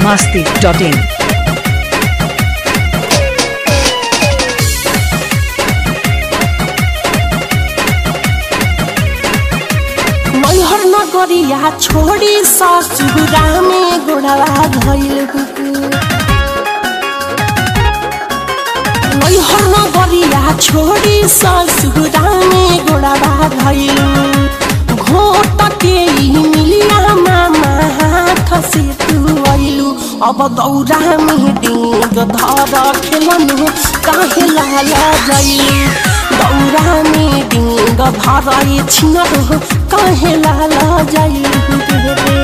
masti.in. Maihar नगरिया छोडी ससुरामे गोडवा धैल मैहर नगरिया छोडी ससुरामे गोडवा धैल घोट के मिलिया मामा हाथ से तू अइलु अब दौरा में डेग धर खेलनु काहे लाला जइलु दौरा में डेग धर छिनरु काहे लाला जइलु रे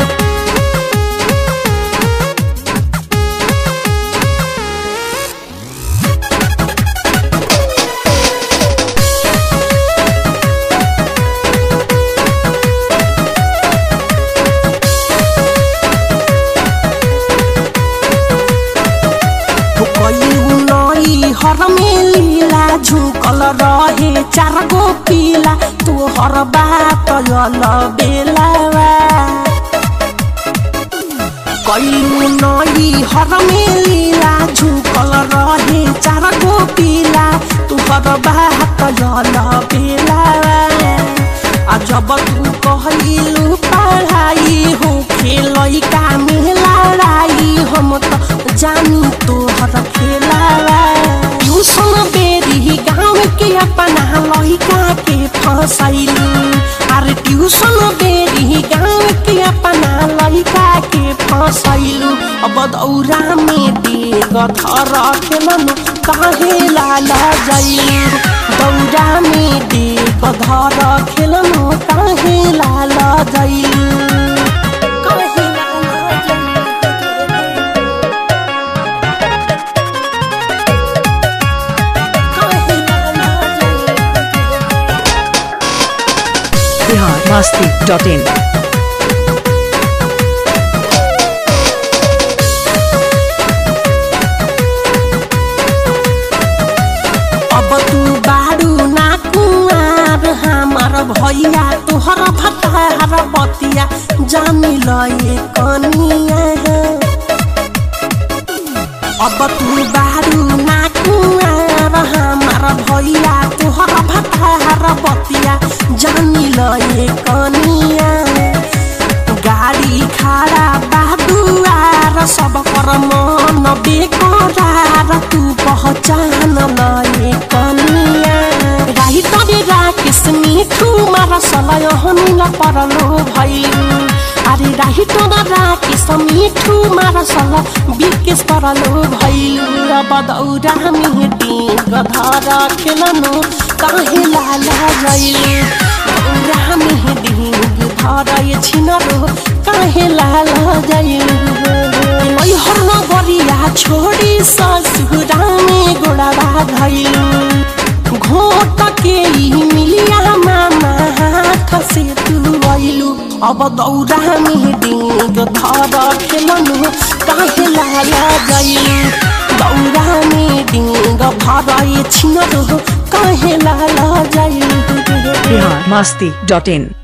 कयू नई हर में लीला झुकल रहे चार गो पीला तोहर बात यल बेलावा कयू नई हर में लीला झुकल रहे चार गो पीला तोहर बात यल बेलावा आ जब तू कहलू पढ़ाई हो खेलई का में लड़ाई हम तो जानी तोहर खेलावा ट्यूशन बेरी गाँव के अपना लड़का के फसैलू अरे ट्यूशन बेरी गाँव के अपना लड़का के फसैलू अब दौरा में डेग धर खेलनु काहे लाला जइलू दौरा में डेग धर खेलनु काहे लाला जइलू काहे लाला जइलू काहे लाला जइलू Bihar masti.in. अब तू बारू ना कुआर हमार भैया तोहर भतार बतिया जानी लए कनिया अब तू बारू ना कुआर हमार भैया तोहर भतार बतिया जानी लए कनिया गाडी खाडा बादुआर सब कर मन बेकरार तू पहचान लए कनिया राही तरे राकेश मिठू मार सलय हमिल परलो भइलु अरे राही तोरा राकेश मिठू मार सल बिकेश परलो भइलु अब दौरा मिटी गधर खेलनु काहे लाला जइलु दौरा मिटी धर छिनरो काहे लाला जइलु मैहर नगरिया छोडी ससुरामे गोडवा धैलु घोट के मिलिया मामा हाथ से तू अइलु अब दौरा में डेग धर खेलनु काहे लाला जइलु दौरा में डेग भर छिनरो काहे लाला जइलु Bihar masti.in.